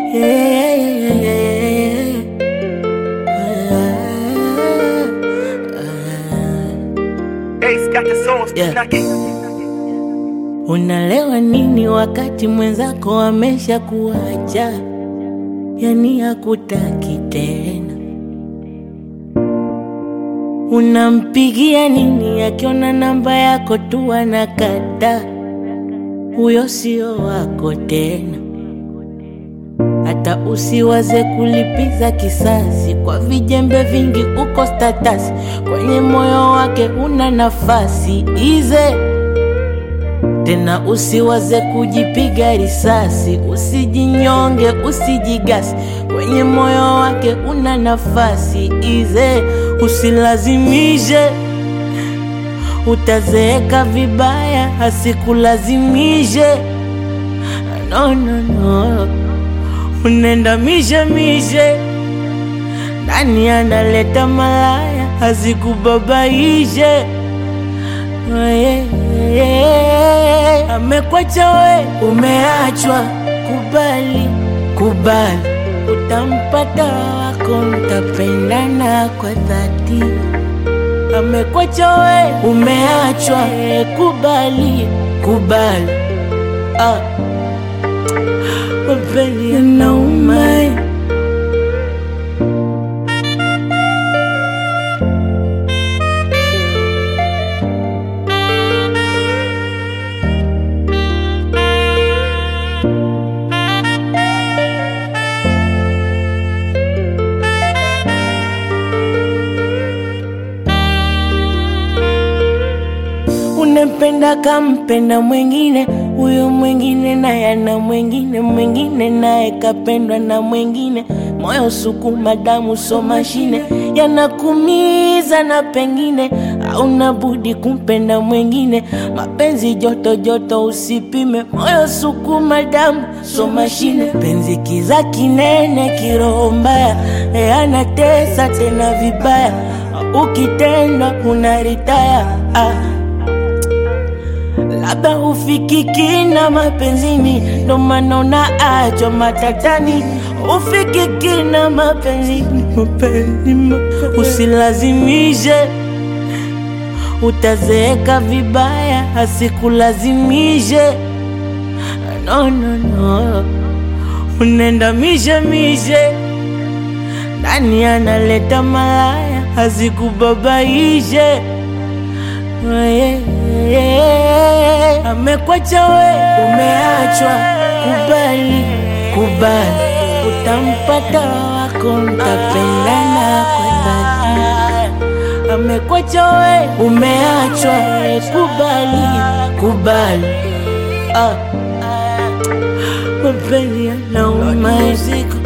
Ace got the sauce, Yeah. knock it. Unalewa nini wakati mwenzako amesha kuacha, yani hakutaki tena? Unampigia nini akiona namba yako tu anakata? Huyo sio wako tena. Hata usiwaze kulipiza kisasi kwa vijembe vingi, uko status kwenye moyo wake una nafasi ize tena usiwaze kujipiga risasi, usijinyonge, usijigasi, kwenye moyo wake una nafasi ize, usilazimishe, utazeeka vibaya, asikulazimishe. No, no, no, unenda mishe mishe, nani analeta malaya, asikubabaishe amekwacha we, umeachwa. Kubali, kubali, utampata wako, mtapendana kwa dhati. Amekwacha we, umeachwa. Kubali, kubali, ah, mapenzi yanauma. Unempenda kampenda mwingine, huyo mwingine naye ana mwingine, mwingine naye kapendwa na mwingine. Moyo sukuma, damu so mashine, yanakumiza na pengine hauna budi kumpenda mwingine. Mapenzi joto joto, usipime. Moyo sukuma, damu so mashine, penzi kiza kinene, kiroho mbaya, e anatesa tena vibaya, ukitendwa unaritaya ah. Labda hufikiki na mapenzini, ndo maana unaachwa matatani. Hufikiki na mapenzini, mapenzi, mapenzi. Usilazimishe, utazeeka vibaya, asikulazimishe. No, no, no, unenda mishe mishe, nani analeta malaya, asikubabaishe Yeah, yeah. Amekwacha we, umeachwa. Kubali, kubali, utampata wako, mtapendana kwa dhati. Amekwacha we, umeachwa. Kubali, kubali, ah, mapenzi yanauma.